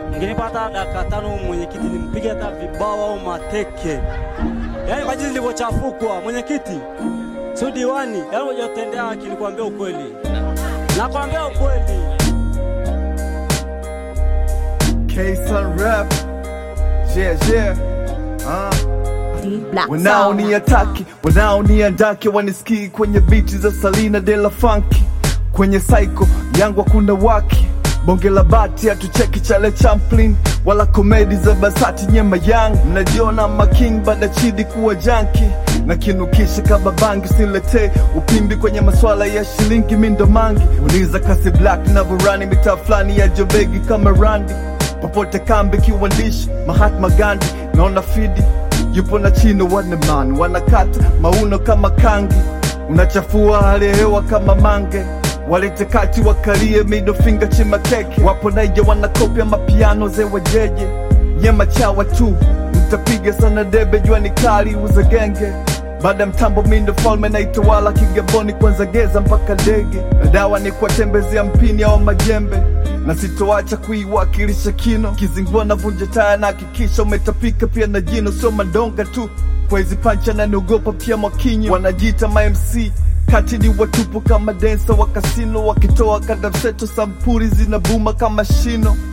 Mngenipa hata dakika tano mwenyekiti, nimpige hata vibao au mateke, yaani kwa jinsi nilivyochafukwa. Mwenyekiti si diwani, yaani hujatendea haki, nikwambia ukweli, nakwambia ukweli. K-Sun rap. Yeah, yeah. Uh. Black Sound. wanaoniataki wanaoniandake wanisikii kwenye biti za salina de la funky kwenye psycho yangu hakuna waki bonge la bati hatucheki chale champlin wala komedi za basati nyema yang mnajiona making bada chidi kuwa janki na kinukisha kama bangi siletee upimbi kwenye maswala ya shilingi mindo mangi uliza kasi black na burani mitaa fulani ya jobegi kama randi popote kambi kiwandishi Mahatma Gandhi naona fidi yupo na chino waneman wanakata mauno kama kangi unachafua hali ya hewa kama mange walete kati wakalie middle finger chima keki wapo naija wanakopya mapiano ze wajeje nyema chawa tu mtapiga sana debe jua ni kali uza genge baada ya mtambo mindo falme naitawala kigaboni kwanza geza mpaka ndege na dawa ni kuwatembezea mpini au majembe na sitoacha kuiwakilisha kino kizingua na vunja taya na hakikisha umetapika pia na jino sio madonga tu kwa hizi pancha na niogopa pia mwakinyo wanajiita mamc kati ni watupu kama densa wa kasino wakitoa kadamseto sampuri zinabuma kama shino